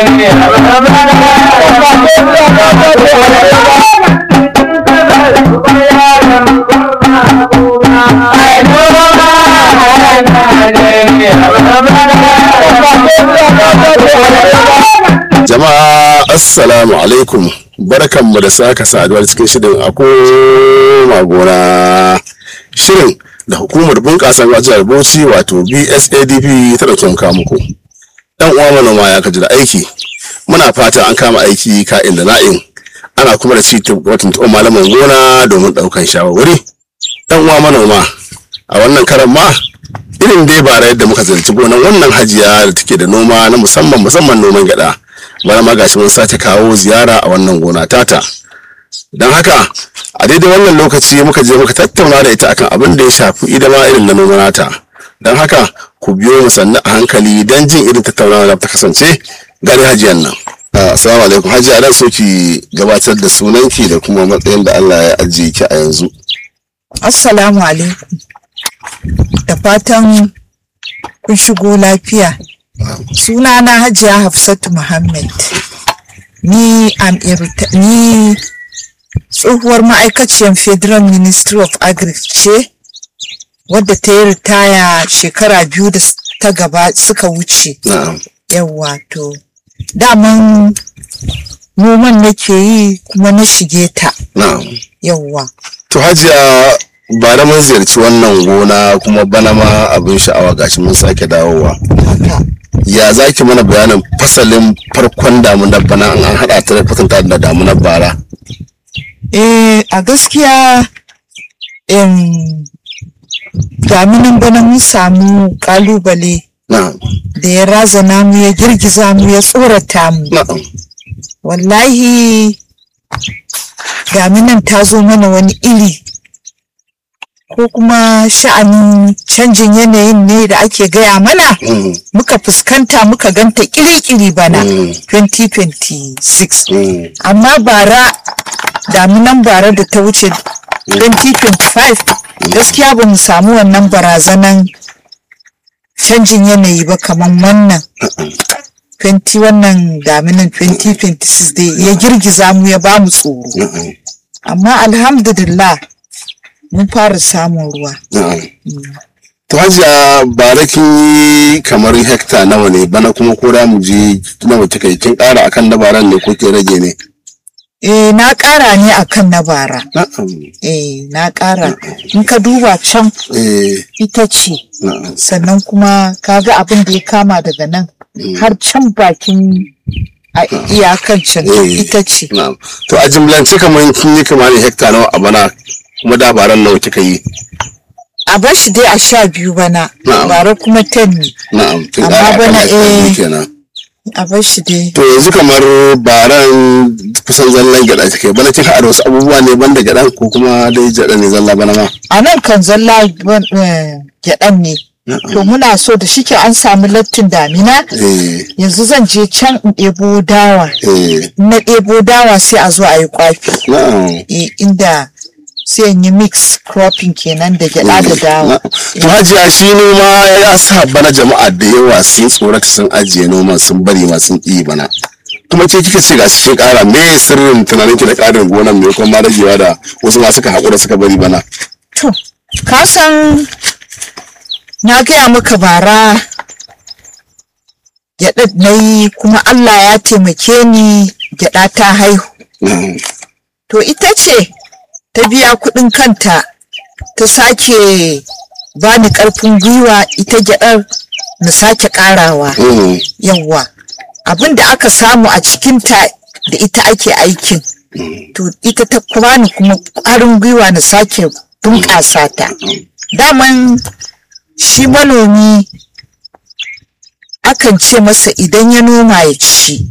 Jama'a assalamu alaikum barkanmu da saka saduwa cikin shirin a koma gona shirin da hukumar bunƙasa jihar Bauchi wato BSADP ta dauke muka muku. Dan uwa manoma ya kaji da aiki muna fata an kama aiki ka'in da na'in ana kuma da ci watan tuɓa malaman gona domin ɗaukan shawarwari. Dan uwa manoma a wannan karan ma irin dai bara yadda muka zalci gonan wannan hajiya da take da noma na musamman musamman noman gyaɗa. bana ma gashi mun sake kawo ziyara a wannan gona tata don haka a daidai wannan lokaci muka je muka tattauna da ita akan abin da ya shafi idama irin na noma nata don haka ku biyo mu sannu a hankali don jin irin tattaunawa da ta kasance gari hajiyan nan assalamu alaikum hajiya dan so ki gabatar da sunanki da kuma matsayin da Allah ya ajiye ki a yanzu assalamu alaikum da fatan kun shigo lafiya sunana hajiya hafsatu muhammad ni am ni tsohuwar ma'aikaciyar federal ministry of agri ce wadda ta yi ritaya shekara biyu da ta gaba suka wuce yawa to daman noman nake yi kuma na shige ta yawa to hajiya ba da mun ziyarci wannan gona kuma bana ma abin sha'awa gashi mun sake dawowa ya za ki mana bayanin fasalin farkon damunar bana an haɗa ta da kwatanta da damunar bara eh a gaskiya damunan bana mun samu kalubale da ya razana mu ya girgiza mu ya tsorata mu wallahi daminan ta zo mana wani iri ko kuma sha'anin canjin yanayin ne da ake gaya mana muka fuskanta muka ganta kiri-kiri bana 2026 amma bara daminan bara da ta wuce 2025 gaskiya ba mu samu wannan barazanan canjin yanayi ba kamar wannan 20 wannan daminan 2026 dai ya girgiza mu ya ba mu tsoro amma alhamdulillah mun fara samun ruwa. To hajiya bara kin yi kamar hekta nawa ne bana kuma ko da mu je nawa kika yi kin ƙara akan na baran ne ko ke rage ne? Eh na ƙara ne akan na bara. Eh na ƙara. In ka duba can ita ce. Sannan kuma kaga abin da ya kama daga nan har can bakin a iyakan can ita ce. To a jimlance kamar kin yi kamar hekta nawa a bana kuma dabaran nawa kika yi a bar shi dai a sha biyu bana bara kuma ten ne na'am amma bana eh a bar shi dai to yanzu kamar baran kusan zallan gyada take bana kin haɗa wasu abubuwa ne banda gyadan ko kuma dai gyada ne zalla bana ma a nan kan zalla gyadan ne to muna so da shike an samu lattin damina yanzu zan je can in ɗebo dawa na ɗebo dawa sai a zo a yi kwafi inda sai yi mix cropping kenan da gyada da dawa. To hajiya shi noma ya sa bana jama'a da yawa sun tsorata sun ajiye noman sun bari ma sun ƙi bana. kuma ce kika ce ga shi ƙara me sirrin tunanin ki da ƙarin gonan me kuma ragewa da wasu ma suka haƙura suka bari bana. To ka san na gaya maka bara gyaɗa na yi kuma Allah ya taimake ni gyaɗa ta haihu. To ita ce ta biya kuɗin kanta ta sake bani ƙarfin gwiwa ita gyaɗar na sake ƙarawa yawwa abin da aka samu a cikinta da ita ake aikin to ita ta bani kuma ƙwarin gwiwa na sake bunƙasa ta daman shi manomi akan ce masa idan ya noma ya ci